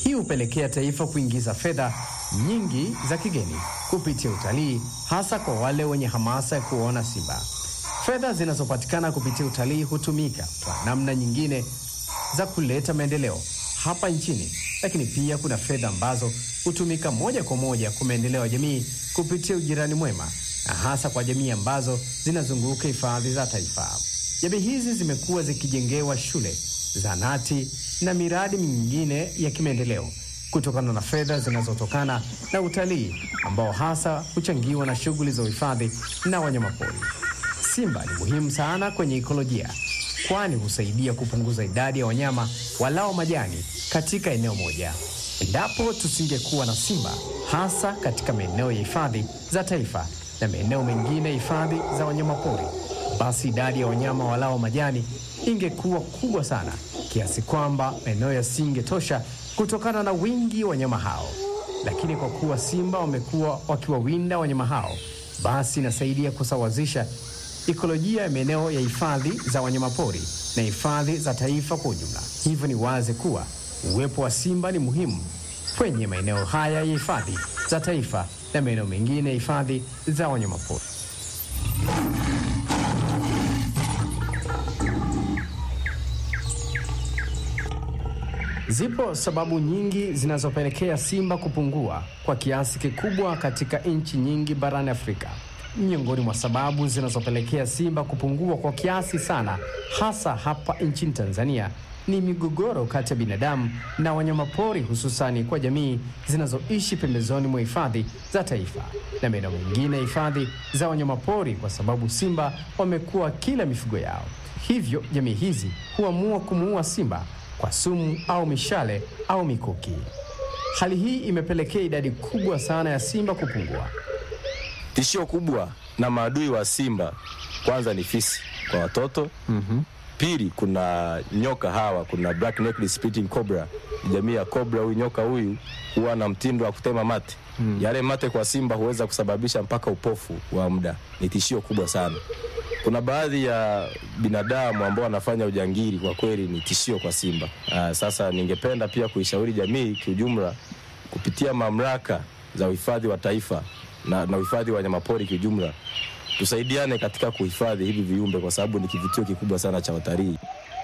Hii hupelekea taifa kuingiza fedha nyingi za kigeni kupitia utalii, hasa kwa wale wenye hamasa ya kuona simba. Fedha zinazopatikana kupitia utalii hutumika kwa namna nyingine za kuleta maendeleo hapa nchini, lakini pia kuna fedha ambazo hutumika moja kwa moja kwa maendeleo ya jamii kupitia ujirani mwema, na hasa kwa jamii ambazo zinazunguka hifadhi za taifa. Jamii hizi zimekuwa zikijengewa shule, zahanati na miradi mingine ya kimaendeleo kutokana na fedha zinazotokana na utalii ambao hasa huchangiwa na shughuli za uhifadhi na wanyamapori. Simba ni muhimu sana kwenye ikolojia, kwani husaidia kupunguza idadi ya wanyama walao majani katika eneo moja. Endapo tusingekuwa na simba, hasa katika maeneo ya hifadhi za taifa na maeneo mengine ya hifadhi za wanyamapori, basi idadi ya wanyama walao majani ingekuwa kubwa sana kiasi kwamba maeneo yasingetosha kutokana na wingi wa wanyama hao. Lakini kwa kuwa simba wamekuwa wakiwawinda wanyama hao, basi inasaidia kusawazisha ikolojia ya maeneo ya hifadhi za wanyamapori na hifadhi za taifa kwa ujumla. Hivyo ni wazi kuwa uwepo wa simba ni muhimu kwenye maeneo haya ya hifadhi za taifa na maeneo mengine ya hifadhi za wanyamapori. Zipo sababu nyingi zinazopelekea simba kupungua kwa kiasi kikubwa katika nchi nyingi barani Afrika. Miongoni mwa sababu zinazopelekea simba kupungua kwa kiasi sana, hasa hapa nchini Tanzania, ni migogoro kati ya binadamu na wanyamapori, hususani kwa jamii zinazoishi pembezoni mwa hifadhi za taifa na maeneo mengine ya hifadhi za wanyamapori, kwa sababu simba wamekuwa kila mifugo yao. Hivyo jamii hizi huamua kumuua simba kwa sumu au mishale au mikuki. Hali hii imepelekea idadi kubwa sana ya simba kupungua. Tishio kubwa na maadui wa simba kwanza ni fisi kwa watoto. mm-hmm. Pili, kuna nyoka hawa, kuna black necked spitting cobra, jamii ya cobra. Huyu nyoka huyu huwa na mtindo wa kutema mate. mm. Yale mate kwa simba huweza kusababisha mpaka upofu wa muda. Ni tishio kubwa sana. Kuna baadhi ya binadamu ambao wanafanya ujangili, kwa kweli ni tishio kwa simba. Aa, sasa ningependa pia kuishauri jamii kiujumla kupitia mamlaka za uhifadhi wa taifa na, na uhifadhi wa wanyamapori kiujumla, tusaidiane katika kuhifadhi hivi viumbe kwa sababu ni kivutio kikubwa sana cha watalii.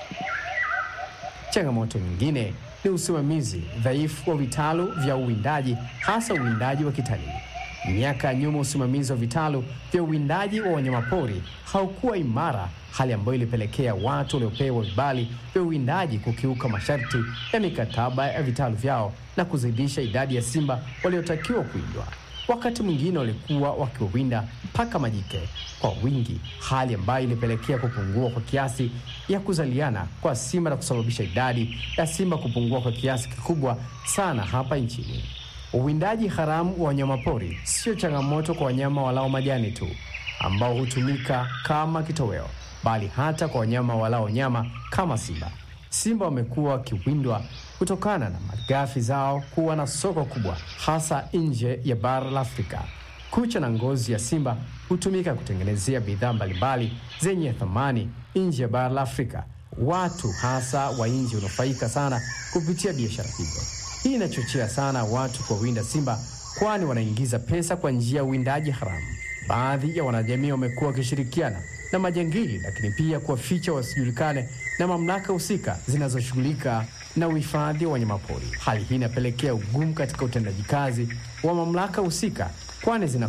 Changamoto nyingine ni usimamizi dhaifu wa vitalu vya uwindaji, hasa uwindaji wa kitalii. Miaka ya nyuma, usimamizi wa vitalu vya uwindaji wa wanyamapori haukuwa imara, hali ambayo ilipelekea watu waliopewa vibali vya uwindaji kukiuka masharti ya mikataba ya vitalu vyao na kuzidisha idadi ya simba waliotakiwa kuwindwa. Wakati mwingine walikuwa wakiwawinda mpaka majike kwa wingi, hali ambayo ilipelekea kupungua kwa kiasi ya kuzaliana kwa simba na kusababisha idadi ya simba kupungua kwa kiasi kikubwa sana hapa nchini. Uwindaji haramu wa wanyamapori sio changamoto kwa wanyama walao majani tu ambao hutumika kama kitoweo, bali hata kwa wanyama walao nyama kama simba. Simba wamekuwa wakiwindwa kutokana na malighafi zao kuwa na soko kubwa, hasa nje ya bara la Afrika. Kucha na ngozi ya simba hutumika kutengenezea bidhaa mbalimbali zenye thamani nje ya bara la Afrika. Watu hasa wa nje hunufaika sana kupitia biashara hizo. Hii inachochea sana watu kuwawinda simba, kwani wanaingiza pesa kwa njia ya uwindaji haramu. Baadhi ya wanajamii wamekuwa wakishirikiana na majangili, lakini pia kuwaficha wasijulikane na mamlaka husika zinazoshughulika na uhifadhi wa wanyamapori. Hali hii inapelekea ugumu katika utendaji kazi wa mamlaka husika, kwani zina